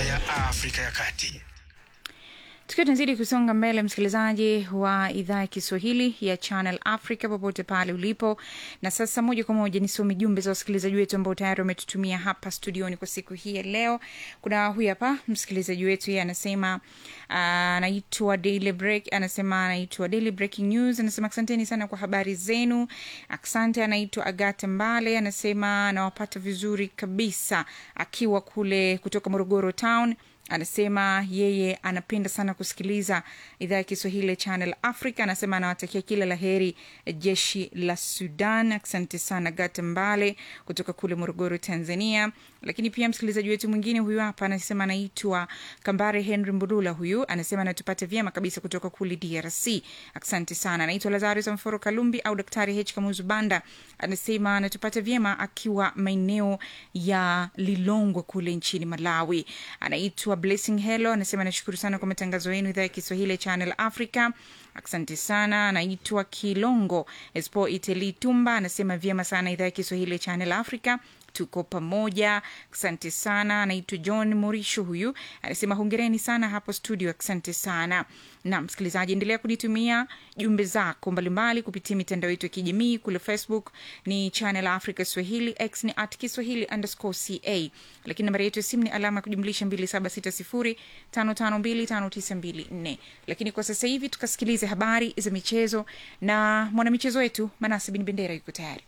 ya Afrika ya Kati. tukiwa tunazidi kusonga mbele msikilizaji wa idhaa ya kiswahili ya channel africa popote pale ulipo na sasa moja kwa moja nisome jumbe za wasikilizaji wetu ambao tayari wametutumia hapa studioni kwa siku hii ya leo kuna huyu hapa msikilizaji wetu yeye anasema anaitwa daily break anasema anaitwa daily breaking news anasema asanteni sana kwa habari zenu asante anaitwa agate mbale anasema anawapata vizuri kabisa akiwa kule kutoka morogoro town anasema yeye anapenda sana kusikiliza idhaa ya kiswahili ya channel africa anasema anawatakia kila la heri jeshi la sudan asante sana gata mbale kutoka kule morogoro tanzania lakini pia msikilizaji wetu mwingine huyu hapa anasema anaitwa kambare henry mbulula huyu anasema anatupata vyema kabisa kutoka kule drc asante sana anaitwa lazarus mforo kalumbi au daktari h kamuzu banda anasema anatupata vyema akiwa maeneo ya lilongwe kule nchini malawi anaitwa blessing hello anasema anashukuru sana kwa matangazo yenu idhaa ya kiswahili ya channel africa asante sana anaitwa kilongo espo iteli tumba anasema vyema sana idhaa ya kiswahili ya channel africa tuko pamoja asante sana anaitwa john morisho huyu anasema hongereni sana hapo studio asante sana na msikilizaji endelea kunitumia jumbe zako mbalimbali kupitia mitandao yetu ya kijamii kule facebook ni channel africa swahili x ni at kiswahili underscore ca lakini nambari yetu ya simu ni alama ya kujumlisha 2760552594 lakini kwa sasa hivi tukasikilize habari za michezo na mwanamichezo wetu manase bin bendera yuko tayari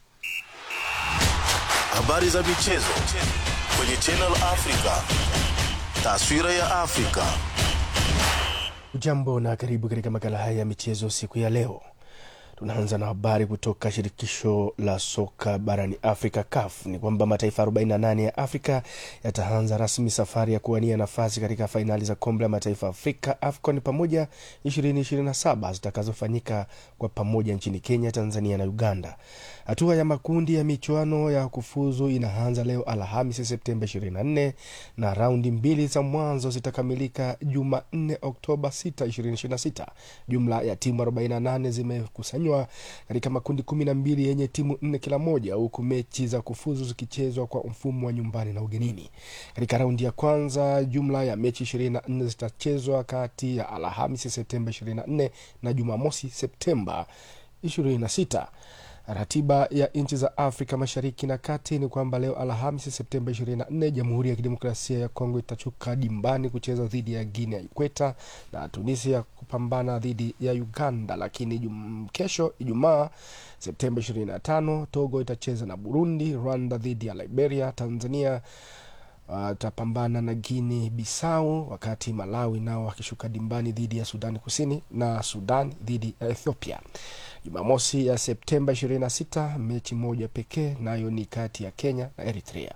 Habari za michezo kwenye Channel Africa. Taswira ya Afrika. Ujambo na karibu katika makala haya ya michezo siku ya leo. Tunaanza na habari kutoka shirikisho la soka barani Afrika, CAF. Ni kwamba mataifa 48 ya Afrika yataanza rasmi safari ya kuwania nafasi katika fainali za kombe la mataifa Afrika, AFCON pamoja 2027 zitakazofanyika kwa pamoja nchini Kenya, Tanzania na Uganda. Hatua ya makundi ya michuano ya kufuzu inaanza leo Alhamisi, Septemba 24 na raundi mbili za mwanzo zitakamilika Jumanne, Oktoba 6, 2026. Jumla ya timu 48 zimekusanywa katika makundi kumi na mbili yenye timu nne kila moja, huku mechi za kufuzu zikichezwa kwa mfumo wa nyumbani na ugenini. Katika raundi ya kwanza, jumla ya mechi 24 zitachezwa kati ya Alhamisi Septemba 24 na Jumamosi Septemba 26. Ratiba ya nchi za Afrika Mashariki na Kati ni kwamba leo Alhamisi Septemba 24 Jamhuri ya Kidemokrasia ya Kongo itachuka dimbani kucheza dhidi ya Guinea ya Ikweta na Tunisia kupambana dhidi ya Uganda, lakini jum, kesho Ijumaa Septemba 25 Togo itacheza na Burundi, Rwanda dhidi ya Liberia, Tanzania watapambana uh, na Guinea Bissau, wakati Malawi nao wakishuka dimbani dhidi ya Sudan Kusini na Sudan dhidi ya Ethiopia. Jumamosi ya Septemba 26 mechi moja pekee nayo ni kati ya Kenya na Eritrea.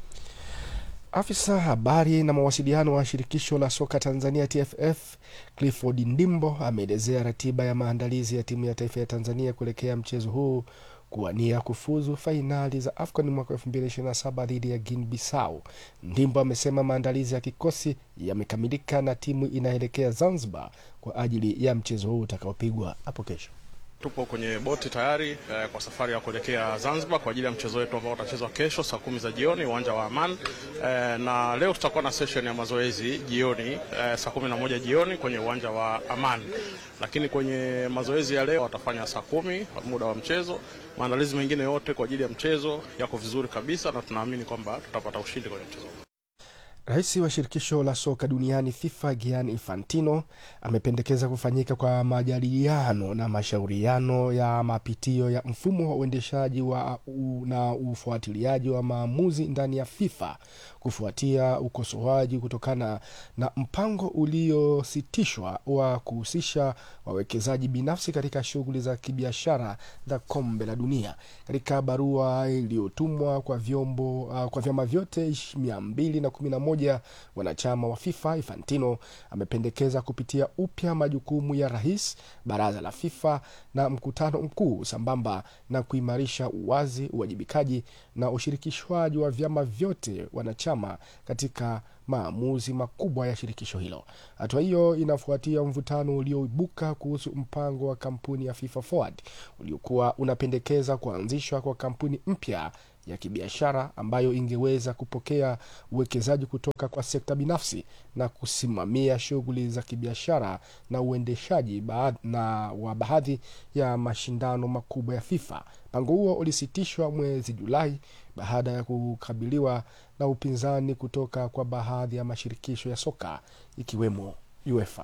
Afisa habari na mawasiliano wa shirikisho la soka Tanzania TFF Clifford Ndimbo ameelezea ratiba ya maandalizi ya timu ya taifa ya Tanzania kuelekea mchezo huu kuwania kufuzu fainali za AFCON mwaka 2027 dhidi ya Guinea Bissau. Ndimbo amesema maandalizi ya kikosi yamekamilika na timu inaelekea Zanzibar kwa ajili ya mchezo huu utakaopigwa hapo kesho. Tupo kwenye boti tayari eh, kwa safari ya kuelekea Zanzibar kwa ajili ya mchezo wetu ambao utachezwa kesho saa kumi za jioni uwanja wa Aman. Eh, na leo tutakuwa na session ya mazoezi jioni eh, saa kumi na moja jioni kwenye uwanja wa Aman, lakini kwenye mazoezi ya leo watafanya saa kumi muda wa mchezo. Maandalizi mengine yote kwa ajili ya mchezo yako vizuri kabisa, na tunaamini kwamba tutapata ushindi kwenye mchezo. Rais wa shirikisho la soka duniani FIFA Gianni Infantino amependekeza kufanyika kwa majadiliano na mashauriano ya mapitio ya mfumo wa uendeshaji wa u, na ufuatiliaji wa maamuzi ndani ya FIFA kufuatia ukosoaji kutokana na mpango uliositishwa wa kuhusisha wawekezaji binafsi katika shughuli za kibiashara za kombe la dunia. Katika barua iliyotumwa kwa vyombo uh, kwa vyama vyote mia mbili na kumi na moja wanachama wa FIFA, Infantino amependekeza kupitia upya majukumu ya rais, baraza la FIFA na mkutano mkuu, sambamba na kuimarisha uwazi, uwajibikaji na ushirikishwaji wa vyama vyote wanachama katika maamuzi makubwa ya shirikisho hilo. Hatua hiyo inafuatia mvutano ulioibuka kuhusu mpango wa kampuni ya FIFA Forward uliokuwa unapendekeza kuanzishwa kwa kampuni mpya ya kibiashara ambayo ingeweza kupokea uwekezaji kutoka kwa sekta binafsi na kusimamia shughuli za kibiashara na uendeshaji baad, na wa baadhi ya mashindano makubwa ya FIFA. Mpango huo ulisitishwa mwezi Julai baada ya kukabiliwa na upinzani kutoka kwa baadhi ya mashirikisho ya soka ikiwemo UEFA.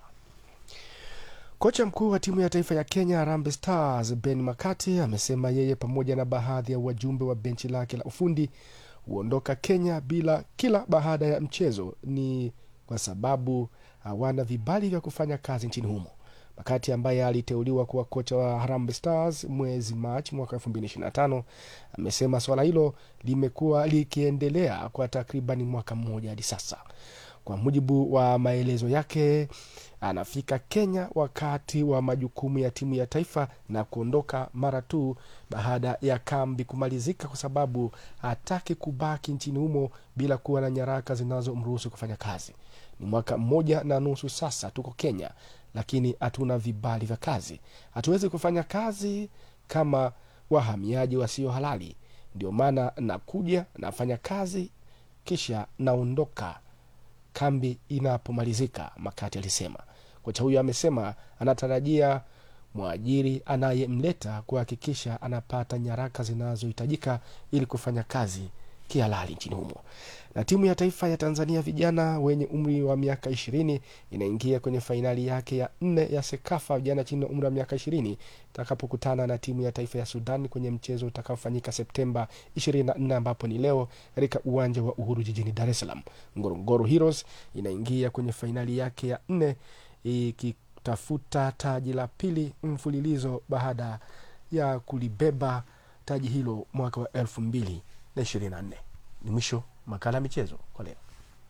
Kocha mkuu wa timu ya taifa ya Kenya Harambee Stars Ben Makati amesema yeye pamoja na baadhi ya wajumbe wa benchi lake la ufundi huondoka Kenya bila kila baada ya mchezo ni kwa sababu hawana vibali vya kufanya kazi nchini humo. Makati ambaye aliteuliwa kuwa kocha wa Harambee Stars mwezi Machi mwaka 2025 amesema swala hilo limekuwa likiendelea kwa takriban mwaka mmoja hadi sasa. Kwa mujibu wa maelezo yake, anafika Kenya wakati wa majukumu ya timu ya taifa na kuondoka mara tu baada ya kambi kumalizika, kwa sababu hataki kubaki nchini humo bila kuwa na nyaraka zinazomruhusu kufanya kazi. Ni mwaka mmoja na nusu sasa tuko Kenya, lakini hatuna vibali vya kazi. Hatuwezi kufanya kazi kama wahamiaji wasio halali. Ndio maana nakuja nafanya kazi kisha naondoka kambi inapomalizika, Makati alisema. Kocha huyo amesema anatarajia mwajiri anayemleta kuhakikisha anapata nyaraka zinazohitajika ili kufanya kazi kihalali nchini humo. Na timu ya taifa ya Tanzania vijana wenye umri wa miaka ishirini inaingia kwenye fainali yake ya nne ya Sekafa vijana chini ya umri wa miaka ishirini itakapokutana na timu ya taifa ya Sudan kwenye mchezo utakaofanyika Septemba 24 ambapo ni leo katika uwanja wa Uhuru jijini Dar es Salaam. Ngorongoro Heroes inaingia kwenye fainali yake ya nne ikitafuta taji la pili mfululizo baada ya kulibeba taji hilo mwaka wa elfu mbili na ishirini na nne. Ni mwisho makala ya michezo kwa leo.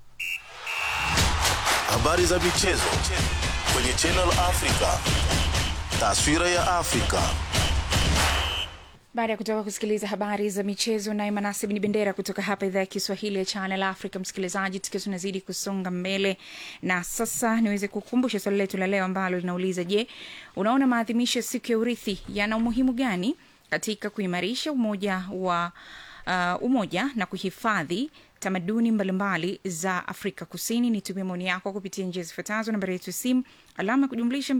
Habari za michezo kwenye Channel Africa. Taswira ya Afrika. baada ya kutoka kusikiliza habari za michezo naye manasib ni bendera kutoka hapa idhaa ya kiswahili ya channel africa msikilizaji tukiwa tunazidi kusonga mbele na sasa niweze kukumbusha swali letu la leo ambalo linauliza je unaona maadhimisho ya siku ya urithi yana umuhimu gani katika kuimarisha umoja wa uh, umoja na kuhifadhi tamaduni mbalimbali za afrika kusini nitumie maoni yako kupitia njia zifuatazo nambari yetu ya simu alama ya kujumlisha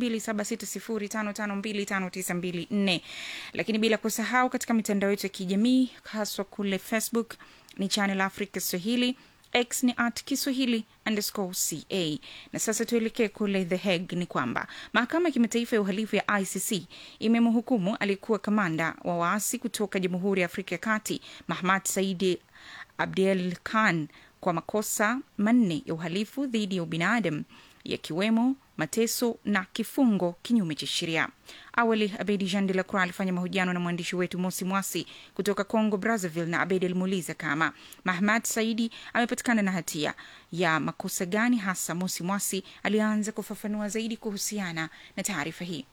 276055259254 lakini bila kusahau katika mitandao yetu ya kijamii haswa kule facebook ni channel africa swahili x ni at kiswahili underscore ca na sasa tuelekee kule the hague ni kwamba mahakama ya kimataifa ya uhalifu ya icc imemhukumu aliyekuwa kamanda wa waasi kutoka jamhuri ya afrika ya kati mahmad saidi abdel khan kwa makosa manne ya uhalifu dhidi ya ubinadamu yakiwemo mateso na kifungo kinyume cha sheria awali abedi jean de la croix alifanya mahojiano na mwandishi wetu mosi mwasi kutoka congo brazzaville na abedi alimuuliza kama mahmad saidi amepatikana na hatia ya makosa gani hasa mosi mwasi alianza kufafanua zaidi kuhusiana na taarifa hii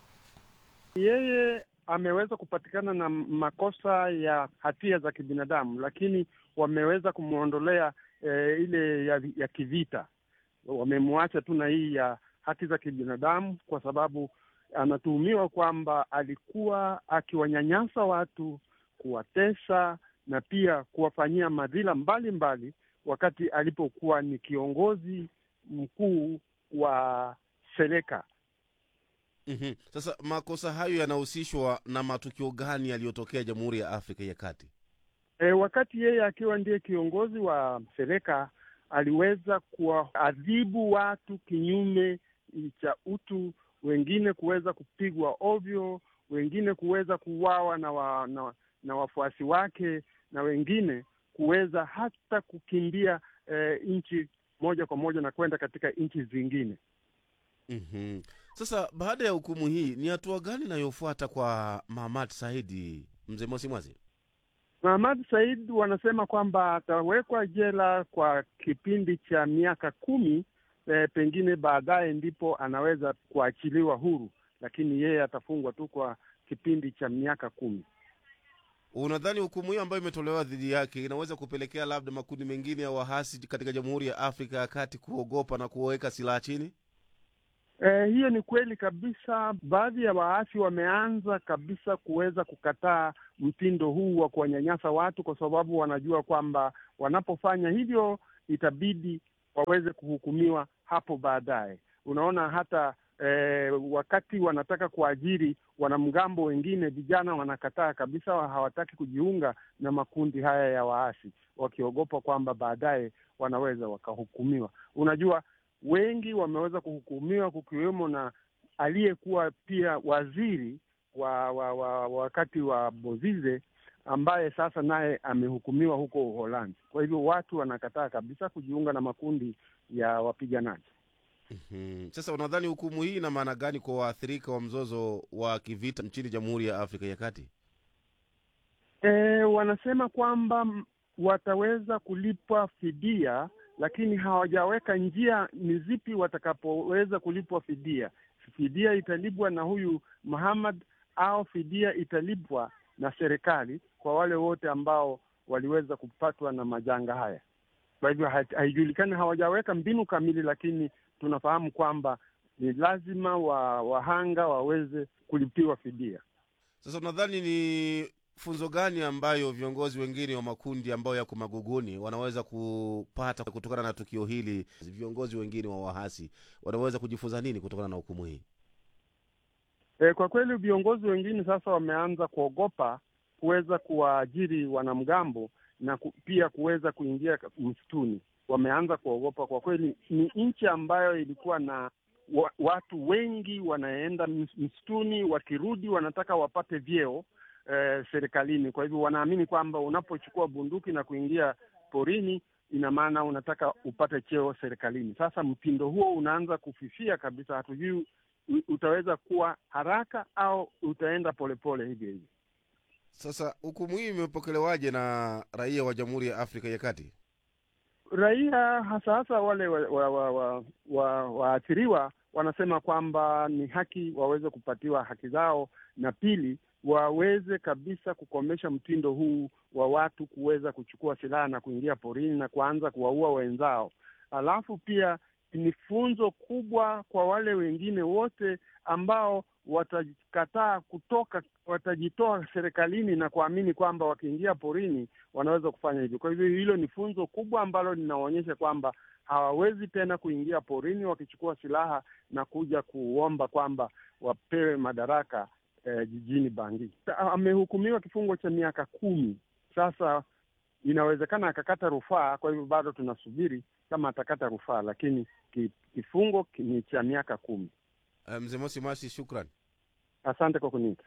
Yeye ameweza kupatikana na makosa ya hatia za kibinadamu, lakini wameweza kumwondolea eh, ile ya, ya kivita. Wamemwacha tu na hii ya haki za kibinadamu, kwa sababu anatuhumiwa kwamba alikuwa akiwanyanyasa watu, kuwatesa na pia kuwafanyia madhila mbalimbali wakati alipokuwa ni kiongozi mkuu wa Seleka. mm Sasa makosa hayo yanahusishwa na matukio gani yaliyotokea Jamhuri ya Afrika ya Kati? E, wakati yeye akiwa ndiye kiongozi wa Seleka aliweza kuwaadhibu watu kinyume cha utu, wengine kuweza kupigwa ovyo, wengine kuweza kuuawa na, wa, na, na wafuasi wake na wengine kuweza hata kukimbia e, nchi moja kwa moja na kwenda katika nchi zingine. mm Sasa baada ya hukumu hii, ni hatua gani inayofuata kwa Mahamad Saidi, mzee Mosi Mwazi? Mahamad Said wanasema kwamba atawekwa jela kwa kipindi cha miaka kumi. E, pengine baadaye ndipo anaweza kuachiliwa huru, lakini yeye atafungwa tu kwa kipindi cha miaka kumi. Unadhani hukumu hiyo ambayo imetolewa dhidi yake inaweza kupelekea labda makundi mengine ya wahasi katika Jamhuri ya Afrika ya Kati kuogopa na kuweka silaha chini? Eh, hiyo ni kweli kabisa. Baadhi ya waasi wameanza kabisa kuweza kukataa mtindo huu wa kuwanyanyasa watu, kwa sababu wanajua kwamba wanapofanya hivyo itabidi waweze kuhukumiwa hapo baadaye. Unaona hata eh, wakati wanataka kuajiri wanamgambo wengine, vijana wanakataa kabisa, hawataki kujiunga na makundi haya ya waasi, wakiogopa kwamba baadaye wanaweza wakahukumiwa. Unajua, wengi wameweza kuhukumiwa kukiwemo na aliyekuwa pia waziri wa, wa, wa wakati wa Bozize ambaye sasa naye amehukumiwa huko Uholanzi. Kwa hivyo watu wanakataa kabisa kujiunga na makundi ya wapiganaji. Hmm. Sasa unadhani hukumu hii ina maana gani kwa waathirika wa mzozo wa kivita nchini Jamhuri ya Afrika ya Kati? E, wanasema kwamba m- wataweza kulipwa fidia, lakini hawajaweka njia ni zipi watakapoweza kulipwa fidia. Fidia italipwa na huyu Muhammad au fidia italipwa na serikali kwa wale wote ambao waliweza kupatwa na majanga haya. Kwa hivyo ha- haijulikani, hawajaweka mbinu kamili, lakini tunafahamu kwamba ni lazima wa, wahanga waweze kulipiwa fidia. Sasa unadhani ni funzo gani ambayo viongozi wengine wa makundi ambayo yako maguguni wanaweza kupata kutokana na tukio hili? Viongozi wengine wa wahasi wanaweza kujifunza nini kutokana na hukumu hii? E, kwa kweli viongozi wengine sasa wameanza kuogopa kuweza kuwaajiri wanamgambo na ku, pia kuweza kuingia ka- msituni. Wameanza kuogopa kwa kweli. Ni nchi ambayo ilikuwa na wa, watu wengi wanaenda ms- msituni, wakirudi wanataka wapate vyeo eh, serikalini. Kwa hivyo wanaamini kwamba unapochukua bunduki na kuingia porini, ina maana unataka upate cheo serikalini. Sasa mtindo huo unaanza kufifia kabisa, hatujui u- utaweza kuwa haraka au utaenda polepole hivyo hivyo. Sasa hukumu hii imepokelewaje na raia wa Jamhuri ya Afrika ya Kati? Raia hasa hasa wale waathiriwa wa, wa, wa, wa waathiriwa wanasema kwamba ni haki waweze kupatiwa haki zao, na pili waweze kabisa kukomesha mtindo huu wa watu kuweza kuchukua silaha na kuingia porini na kuanza kuwaua wenzao. Alafu pia ni funzo kubwa kwa wale wengine wote ambao watakataa kutoka, watajitoa serikalini na kuamini kwamba wakiingia porini wanaweza kufanya hivyo. Kwa hivyo hilo ni funzo kubwa ambalo linaonyesha kwamba hawawezi tena kuingia porini wakichukua silaha na kuja kuomba kwamba wapewe madaraka eh, jijini Bangi. Amehukumiwa kifungo cha miaka kumi. Sasa inawezekana akakata rufaa, kwa hivyo bado tunasubiri kama atakata rufaa, lakini ki- kifungo ki- ni cha miaka kumi. Eh, Mzee Mosi Masi, shukran. Asante kwa kuniita.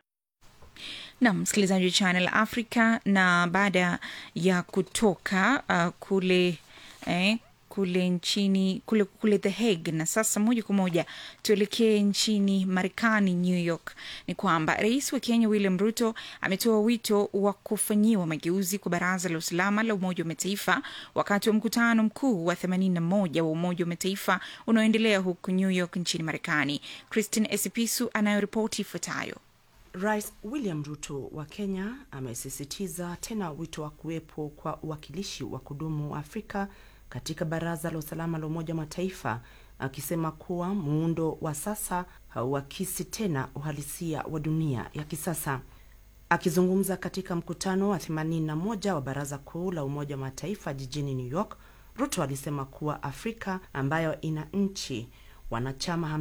nam msikilizaji wa channel africa na baada ya kutoka uh, kule eh, kule nchini kule, kule the hague na sasa moja kwa moja tuelekee nchini marekani new york ni kwamba rais wa kenya william ruto ametoa wito wa kufanyiwa mageuzi kwa baraza la usalama la umoja wa mataifa wakati wa mkutano mkuu wa 81 wa umoja wa mataifa unaoendelea huku new york nchini marekani christine esipisu anayoripoti ifuatayo Rais William Ruto wa Kenya amesisitiza tena wito wa kuwepo kwa uwakilishi wa kudumu wa Afrika katika Baraza la Usalama la Umoja wa Mataifa, akisema kuwa muundo wa sasa hauakisi tena uhalisia wa dunia ya kisasa. Akizungumza katika mkutano wa 81 wa Baraza Kuu la Umoja wa Mataifa jijini New York, Ruto alisema kuwa Afrika ambayo ina nchi wanachama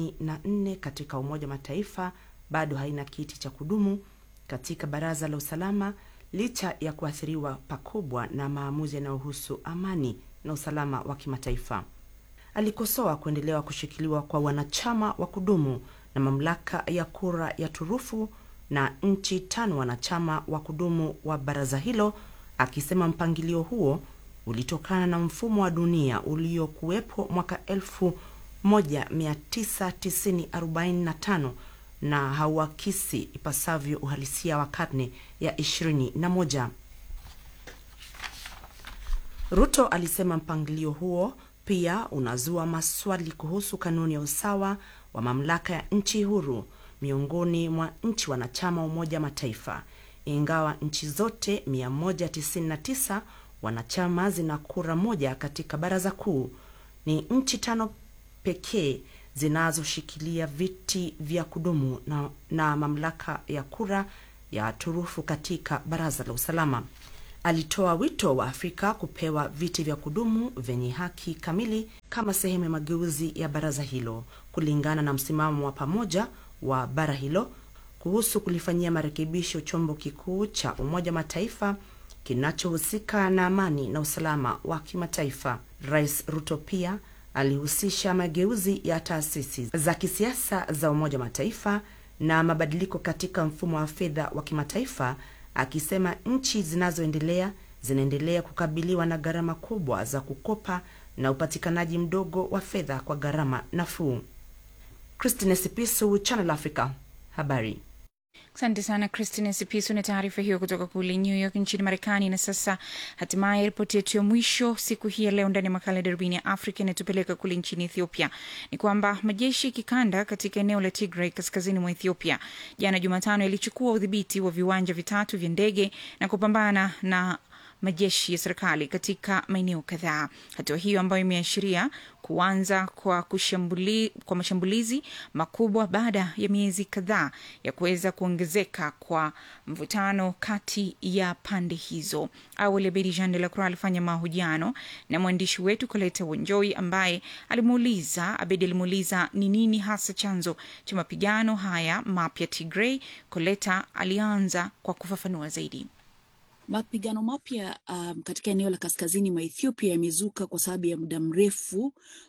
54 katika Umoja wa Mataifa bado haina kiti cha kudumu katika Baraza la Usalama licha ya kuathiriwa pakubwa na maamuzi yanayohusu amani na usalama wa kimataifa. Alikosoa kuendelewa kushikiliwa kwa wanachama wa kudumu na mamlaka ya kura ya turufu na nchi tano wanachama wa kudumu wa baraza hilo, akisema mpangilio huo ulitokana na mfumo wa dunia uliokuwepo mwaka 1990-45 na hauakisi ipasavyo uhalisia wa karne ya 21. Ruto alisema mpangilio huo pia unazua maswali kuhusu kanuni ya usawa wa mamlaka ya nchi huru miongoni mwa nchi wanachama wa Umoja wa Mataifa. Ingawa nchi zote 199 wanachama zina kura moja katika baraza kuu, ni nchi tano pekee zinazoshikilia viti vya kudumu na, na mamlaka ya kura ya turufu katika baraza la usalama. Alitoa wito wa Afrika kupewa viti vya kudumu vyenye haki kamili kama sehemu ya mageuzi ya baraza hilo, kulingana na msimamo wa pamoja wa bara hilo kuhusu kulifanyia marekebisho chombo kikuu cha Umoja wa Mataifa kinachohusika na amani na usalama wa kimataifa. Rais Ruto pia alihusisha mageuzi ya taasisi za kisiasa za Umoja wa Mataifa na mabadiliko katika mfumo wa fedha wa kimataifa, akisema nchi zinazoendelea zinaendelea kukabiliwa na gharama kubwa za kukopa na upatikanaji mdogo wa fedha kwa gharama nafuu. Christine Sipisu, Channel Africa, habari. Asante sana Christine Sipiso na taarifa hiyo kutoka kule New York nchini Marekani. Na sasa hatimaye ripoti yetu ya mwisho siku hii ya leo ndani ya makala ya darubini ya Afrika inayotupeleka kule nchini Ethiopia ni kwamba majeshi kikanda katika eneo la Tigray kaskazini mwa Ethiopia jana Jumatano yalichukua udhibiti wa viwanja vitatu vya ndege na kupambana na majeshi ya serikali katika maeneo kadhaa. Hatua hiyo ambayo imeashiria kuanza kwa, kushambuli, kwa mashambulizi makubwa baada ya miezi kadhaa ya kuweza kuongezeka kwa mvutano kati ya pande hizo. Awali Abedi Jean de la Croix alifanya mahojiano na mwandishi wetu Koleta Wonjoi ambaye alimuuliza Abedi alimuuliza ni nini hasa chanzo cha mapigano haya mapya Tigray. Koleta alianza kwa kufafanua zaidi. Mapigano mapya um, katika eneo la kaskazini mwa Ethiopia yamezuka kwa sababu ya muda mrefu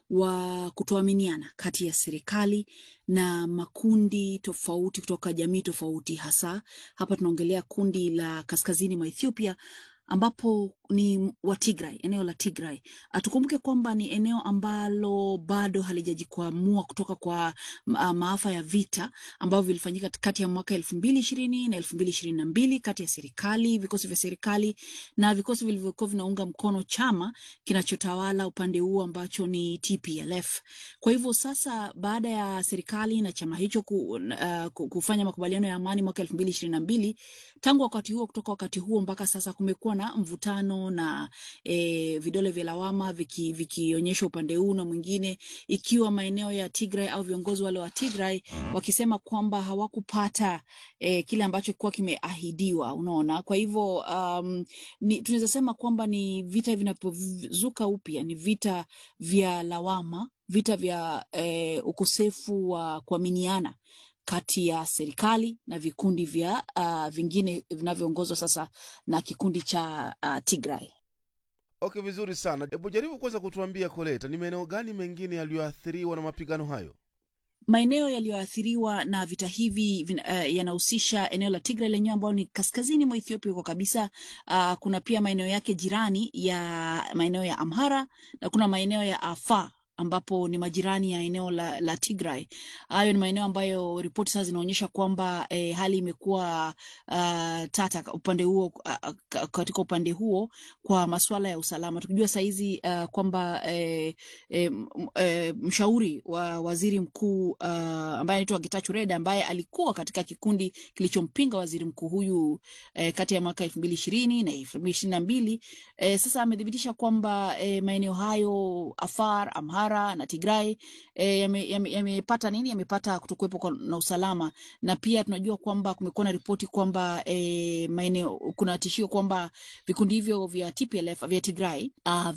wa kutoaminiana kati ya serikali na makundi tofauti kutoka jamii tofauti. Hasa hapa tunaongelea kundi la kaskazini mwa Ethiopia ambapo ni wa Tigray, eneo la Tigray. Tukumbuke kwamba ni eneo ambalo bado halijajikwamua kutoka kwa ma maafa ya vita ambavyo vilifanyika kati ya mwaka elfu mbili ishirini na elfu mbili ishirini na mbili kati ya serikali, vikosi vya serikali na vikosi vilivyokuwa vinaunga mkono chama kinachotawala upande huo ambacho ni TPLF. Kwa hivyo sasa, baada ya serikali na chama hicho ku, uh, kufanya makubaliano ya amani mwaka elfu mbili ishirini na mbili tangu wakati huo, kutoka wakati huo mpaka sasa kumekuwa na mvutano na e, vidole vya lawama vikionyesha viki upande huu na mwingine, ikiwa maeneo ya Tigray au viongozi wale wa Tigray wakisema kwamba hawakupata e, kile ambacho kilikuwa kimeahidiwa. Unaona, kwa hivyo um, tunaweza sema kwamba ni vita vinapozuka upya, ni vita vya lawama, vita vya e, ukosefu wa kuaminiana kati ya serikali na vikundi vya uh, vingine vinavyoongozwa sasa na kikundi cha uh, Tigray. Okay, vizuri sana. Hebu jaribu kwanza kutuambia Koleta, ni maeneo gani mengine yaliyoathiriwa na mapigano hayo? Maeneo yaliyoathiriwa na vita hivi uh, yanahusisha eneo la Tigray lenyewe ambao ni kaskazini mwa Ethiopia kwa kabisa. Uh, kuna pia maeneo yake jirani ya maeneo ya Amhara na kuna maeneo ya Afar ambapo ni majirani ya eneo la, la Tigray. Hayo ni maeneo ambayo ripoti sasa zinaonyesha kwamba eh, hali imekuwa uh, tata upande huo uh, katika upande huo kwa masuala ya usalama, tukijua sahizi uh, kwamba eh, eh, eh, mshauri wa waziri mkuu uh, ambaye anaitwa Getachew Reda ambaye alikuwa katika kikundi kilichompinga waziri mkuu huyu eh, kati ya mwaka elfu mbili ishirini na elfu mbili ishirini na mbili eh, sasa amethibitisha kwamba eh, maeneo hayo Afar, Amhara na Tigray e, yamepata yame, yame nini yamepata kutokuwepo na usalama, na pia tunajua kwamba kumekuwa na ripoti kwamba e, maeneo kuna tishio kwamba vikundi hivyo vya TPLF vya Tigray uh,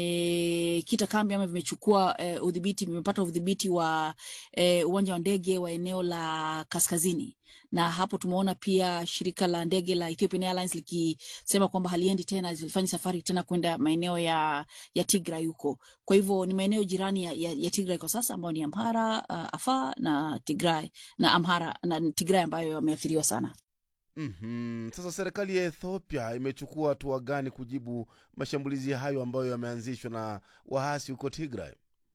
vimekita kambi ama vimechukua e, udhibiti vimepata udhibiti wa e, uwanja wa ndege wa eneo la kaskazini na hapo tumeona pia shirika la ndege la Ethiopian Airlines likisema kwamba haliendi tena, zilifanyi safari tena kwenda maeneo ya, ya Tigray huko. Kwa hivyo ni maeneo jirani ya, ya, ya Tigray kwa sasa ambayo ni Amhara, uh, Afar na Tigray na Amhara na Tigray ambayo yameathiriwa sana. Mm-hmm. Sasa serikali ya Ethiopia imechukua hatua gani kujibu mashambulizi hayo ambayo yameanzishwa na waasi huko Tigray?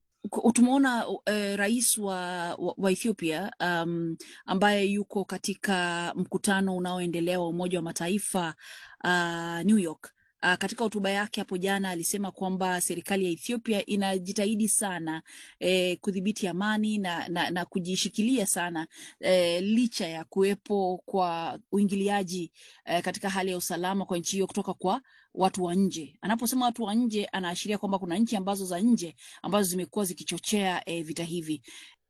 tumeona uh, rais wa, wa, wa Ethiopia um, ambaye yuko katika mkutano unaoendelea wa Umoja wa Mataifa uh, New York. Uh, katika hotuba yake hapo jana alisema kwamba serikali ya Ethiopia inajitahidi sana eh, kudhibiti amani na, na, na kujishikilia sana eh, licha ya kuwepo kwa uingiliaji eh, katika hali ya usalama kwa nchi hiyo kutoka kwa watu wa nje. Anaposema watu wa nje, anaashiria kwamba kuna nchi ambazo za nje ambazo zimekuwa zikichochea eh, vita hivi.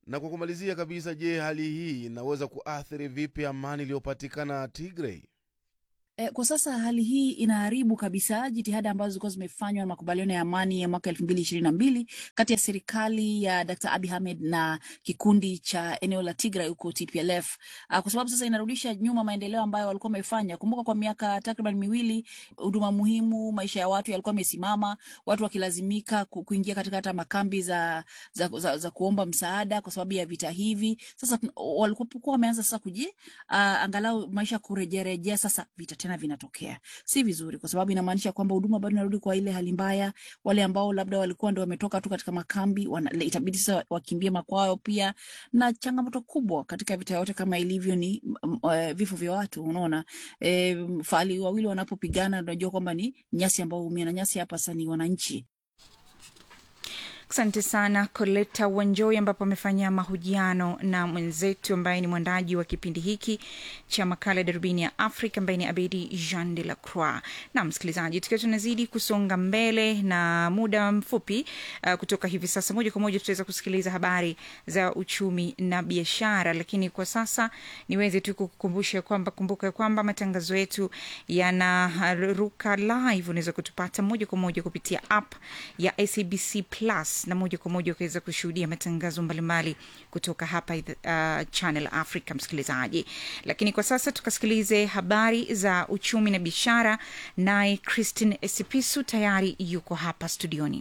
Na kwa kumalizia kabisa, je, hali hii inaweza kuathiri vipi amani iliyopatikana Tigray? E, kwa sasa hali hii inaharibu kabisa jitihada ambazo zilikuwa zimefanywa na makubaliano ya amani ya mwaka elfu mbili ishirini na mbili kati ya serikali ya Dr. Abiy Ahmed na kikundi cha eneo la Tigray huko TPLF, uh, kwa sababu sasa inarudisha nyuma maendeleo ambayo walikuwa wamefanya. Kumbuka kwa miaka takriban miwili huduma muhimu, maisha ya watu yalikuwa yamesimama, watu wakilazimika ku- kuingia katika hata makambi za, za, za, za kuomba msaada kwa sababu ya vita hivi. Sasa tun- walikuwa wameanza sasa kuji uh, angalau maisha kurejerejea, sasa vita tena vinatokea, si vizuri, kwa sababu inamaanisha kwamba huduma bado inarudi kwa ile hali mbaya. Wale ambao labda walikuwa ndo wametoka tu katika makambi wana, itabidi sasa wakimbie makwao pia, na changamoto kubwa katika vita yote kama ilivyo ni mm, eh, vifo vya watu. Unaona e, fahali wawili wanapopigana, unajua kwamba ni nyasi ambao huumia, na nyasi hapa sasa ni wananchi. Asante sana Coleta Wanjoi, ambapo amefanya mahojiano na mwenzetu ambaye ni mwandaji wa kipindi hiki cha makala ya darubini ya Afrika ambaye ni Abedi Jean de la Croix. Na msikilizaji, tukiwa tunazidi kusonga mbele na muda mfupi uh, kutoka hivi sasa, moja kwa moja tutaweza kusikiliza habari za uchumi na biashara, lakini kwa sasa niweze tu kukukumbusha kwamba kumbuka kwamba matangazo yetu yanaruka live. Unaweza kutupata moja kwa moja kupitia app ya SABC Plus na moja kwa moja ukaweza kushuhudia matangazo mbalimbali kutoka hapa uh, Channel Africa, msikilizaji. Lakini kwa sasa tukasikilize habari za uchumi na biashara, naye Christine Esipisu tayari yuko hapa studioni.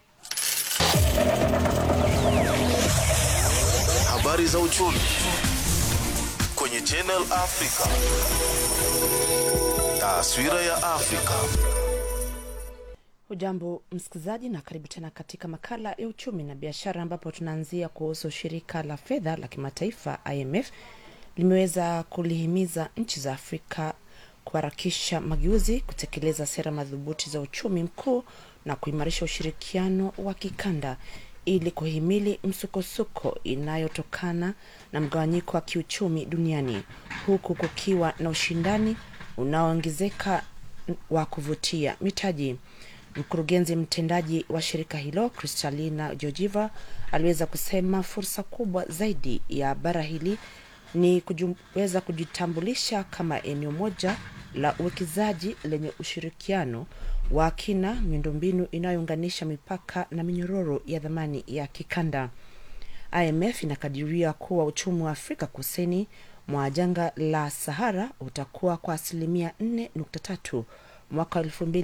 Habari za uchumi kwenye Channel Africa. Taswira ya Afrika. Hujambo msikilizaji, na karibu tena katika makala ya uchumi na biashara, ambapo tunaanzia kuhusu shirika la fedha la kimataifa IMF limeweza kulihimiza nchi za Afrika kuharakisha mageuzi, kutekeleza sera madhubuti za uchumi mkuu na kuimarisha ushirikiano wa kikanda ili kuhimili msukosuko inayotokana na mgawanyiko wa kiuchumi duniani huku kukiwa na ushindani unaoongezeka wa kuvutia mitaji. Mkurugenzi mtendaji wa shirika hilo Kristalina Georgieva aliweza kusema fursa kubwa zaidi ya bara hili ni kuweza kujitambulisha kama eneo moja la uwekezaji lenye ushirikiano wa kina, miundombinu inayounganisha mipaka na minyororo ya dhamani ya kikanda. IMF inakadiria kuwa uchumi wa Afrika kusini mwa jangwa la Sahara utakuwa kwa asilimia 4.3 mwaka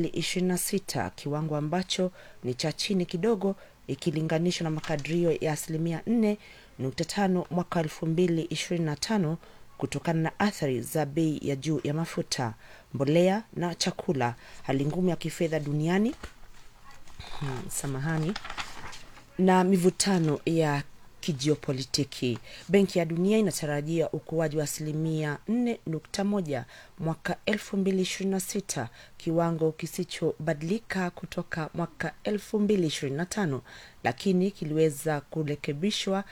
2026, kiwango ambacho ni cha chini kidogo ikilinganishwa na makadirio ya asilimia 4.5 mwaka 2025 kutokana na athari za bei ya juu ya mafuta, mbolea na chakula, hali ngumu ya kifedha duniani hmm, samahani na mivutano ya kijiopolitiki. Benki ya Dunia inatarajia ukuaji wa asilimia 4.1 mwaka 2026, kiwango kisichobadilika kutoka mwaka 2025, lakini kiliweza kurekebishwa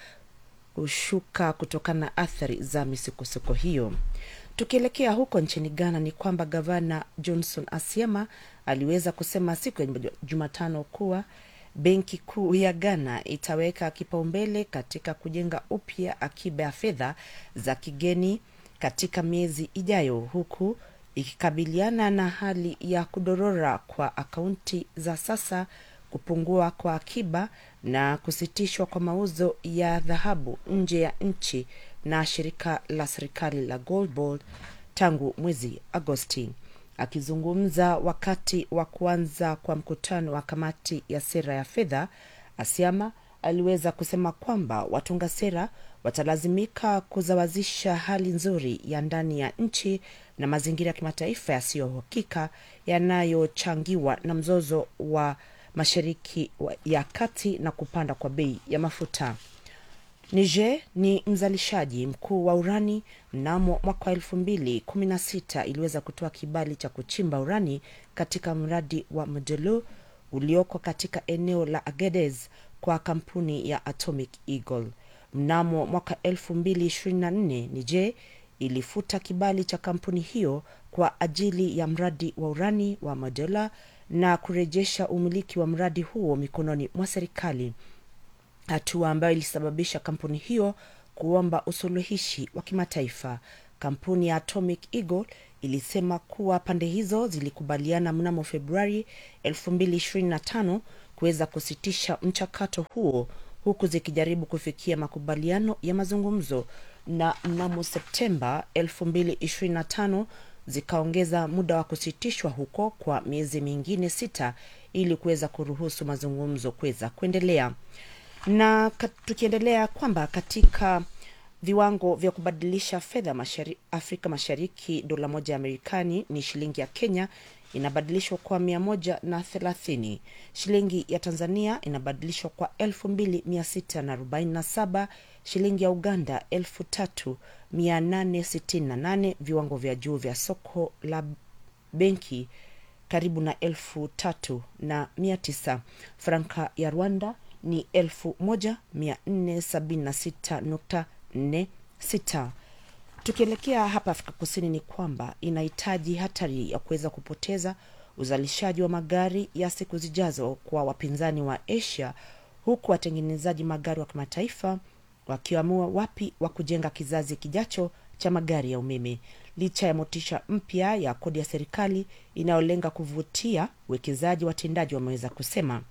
kushuka kutokana na athari za misukosuko hiyo. Tukielekea huko nchini Ghana ni kwamba gavana Johnson Asiema aliweza kusema siku ya Jumatano kuwa benki kuu ya Ghana itaweka kipaumbele katika kujenga upya akiba ya fedha za kigeni katika miezi ijayo, huku ikikabiliana na hali ya kudorora kwa akaunti za sasa, kupungua kwa akiba na kusitishwa kwa mauzo ya dhahabu nje ya nchi na shirika la serikali la Gold Board tangu mwezi Agosti. Akizungumza wakati wa kuanza kwa mkutano wa kamati ya sera ya fedha, Asiama aliweza kusema kwamba watunga sera watalazimika kuzawazisha hali nzuri ya ndani ya nchi na mazingira ya kimataifa yasiyohakika yanayochangiwa na mzozo wa Mashariki ya Kati na kupanda kwa bei ya mafuta. Niger ni mzalishaji mkuu wa urani. Mnamo mwaka wa elfu mbili kumi na sita iliweza kutoa kibali cha kuchimba urani katika mradi wa Modelo ulioko katika eneo la Agadez kwa kampuni ya Atomic Eagle. Mnamo mwaka elfu mbili ishirini na nne Niger ilifuta kibali cha kampuni hiyo kwa ajili ya mradi wa urani wa Modela na kurejesha umiliki wa mradi huo mikononi mwa serikali. hatua ambayo ilisababisha kampuni hiyo kuomba usuluhishi wa kimataifa. Kampuni ya Atomic Eagle ilisema kuwa pande hizo zilikubaliana mnamo Februari 2025 kuweza kusitisha mchakato huo huku zikijaribu kufikia makubaliano ya mazungumzo na mnamo Septemba 2025 zikaongeza muda wa kusitishwa huko kwa miezi mingine sita ili kuweza kuruhusu mazungumzo kuweza kuendelea na kat, tukiendelea kwamba katika viwango vya kubadilisha fedha mashari, Afrika Mashariki, dola moja ya Marekani ni shilingi ya Kenya inabadilishwa kwa mia moja na thelathini. Shilingi ya Tanzania inabadilishwa kwa elfu mbili mia sita na arobaini na saba. Shilingi ya Uganda elfu tatu mia nane sitini na nane. Viwango vya juu vya soko la benki karibu na elfu tatu na mia tisa. Franka ya Rwanda ni elfu moja mia nne sabini na sita nukta nne sita. Tukielekea hapa Afrika Kusini ni kwamba inahitaji hatari ya kuweza kupoteza uzalishaji wa magari ya siku zijazo kwa wapinzani wa Asia, huku watengenezaji magari wa kimataifa wakiamua wapi wa kujenga kizazi kijacho cha magari ya umeme, licha ya motisha mpya ya kodi ya serikali inayolenga kuvutia uwekezaji. Watendaji wameweza kusema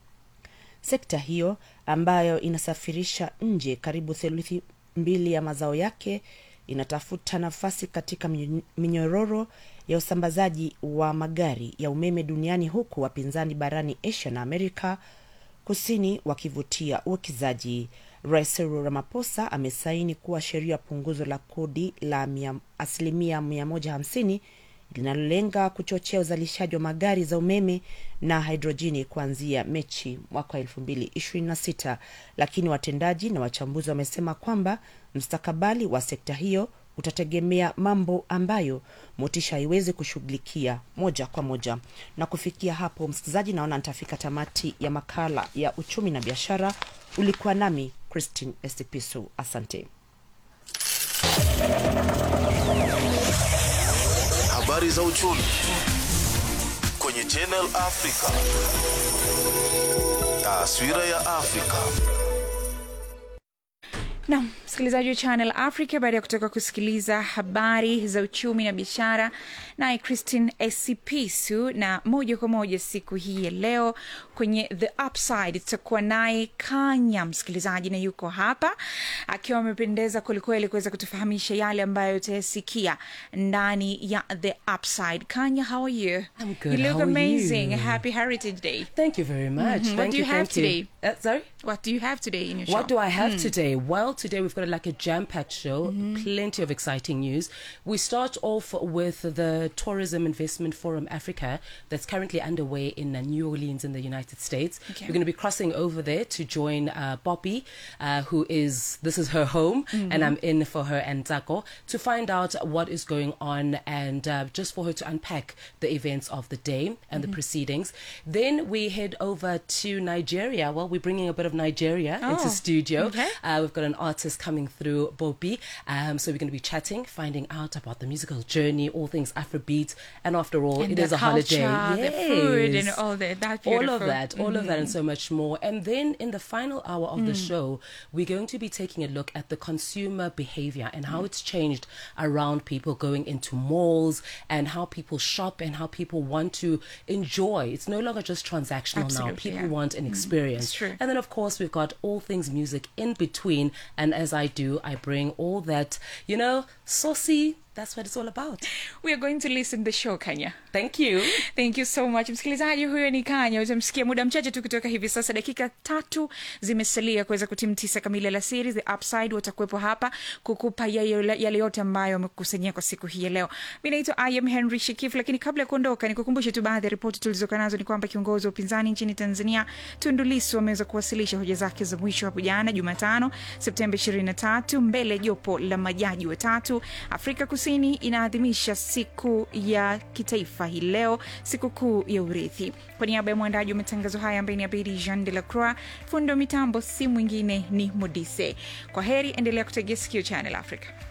sekta hiyo ambayo inasafirisha nje karibu theluthi mbili ya mazao yake inatafuta nafasi katika minyororo ya usambazaji wa magari ya umeme duniani huku wapinzani barani Asia na Amerika Kusini wakivutia uwekezaji. Rais Cyril Ramaphosa amesaini kuwa sheria ya punguzo la kodi la mia, asilimia 150 linalolenga kuchochea uzalishaji wa magari za umeme na hidrojini kuanzia Mechi mwaka 2026, lakini watendaji na wachambuzi wamesema kwamba mstakabali wa sekta hiyo utategemea mambo ambayo motisha haiwezi kushughulikia moja kwa moja. Na kufikia hapo, msikilizaji, naona nitafika tamati ya makala ya uchumi na biashara. Ulikuwa nami Christine Estipisu, asante. Habari za uchumi kwenye Channel Africa. Taswira ya Afrika. na msikilizaji wa channel africa baada ya kutoka kusikiliza habari za uchumi na biashara naye christine esipisu na moja kwa moja siku hii ya leo kwenye the upside tutakuwa naye kanya msikilizaji na yuko hapa akiwa amependeza kwelikweli kuweza kutufahamisha yale ambayo utayasikia ndani ya the upside kanya how are you I'm good. you look How are amazing you? happy heritage day Thank you very much. Mhm. what Thank do you, have thank today Uh, sorry? what do you have today in your What shop? do I have Mm. today? Well, today we've got like a jam packed show, plenty of exciting news. We start off with the Tourism Investment Forum Africa that's currently underway in uh, New Orleans in the United States. Okay. We're going to be crossing over there to join uh, Bobby, uh, who is, this is her home, and I'm in for her and Zako to find out what is going on and uh, just for her to unpack the events of the day and the proceedings. Then we head over to Nigeria. Well, we're bringing a bit of Nigeria Oh, into studio. okay. Uh, we've got an artist coming through, Bobby. Um, so we're going to be chatting, finding out about the musical journey, all things Afrobeat. And after all, and it the is a culture, holiday. the food, and Yes all that. That's all beautiful. of that, all of that, and so much more. And then in the final hour of the show, we're going to be taking a look at the consumer behavior and how it's changed around people going into malls and how people shop and how people want to enjoy. It's no longer just transactional now. Absolutely, People yeah. want an experience. It's true. And then, of course, we've got all things music in between. And as I do, I bring all that, you know, saucy. That's what it's all about. we are going to listen the show kanya Thank you. thank you so much msikilizaji huyo ni kanya utamsikia muda mchache tu kutoka hivi sasa dakika tatu zimesalia kuweza kutimu tisa kamili alasiri the upside watakuwepo hapa kukupa yale yale yote ambayo wamekusanyia kwa siku hii ya leo mi naitwa im henry shikif lakini kabla ya kuondoka nikukumbushe tu baadhi ya ripoti tulizoka nazo ni kwamba kiongozi wa upinzani nchini tanzania tundu lissu ameweza kuwasilisha hoja zake za mwisho hapo jana jumatano septemba 23 mbele ya jopo la majaji watatu afrika kusini inaadhimisha siku ya kitaifa hii leo sikukuu ya urithi kwa niaba ya mwandaji wa matangazo haya ambaye ni abedi jean de la croix fundo mitambo si mwingine ni modise kwa heri endelea kutegea sikio channel africa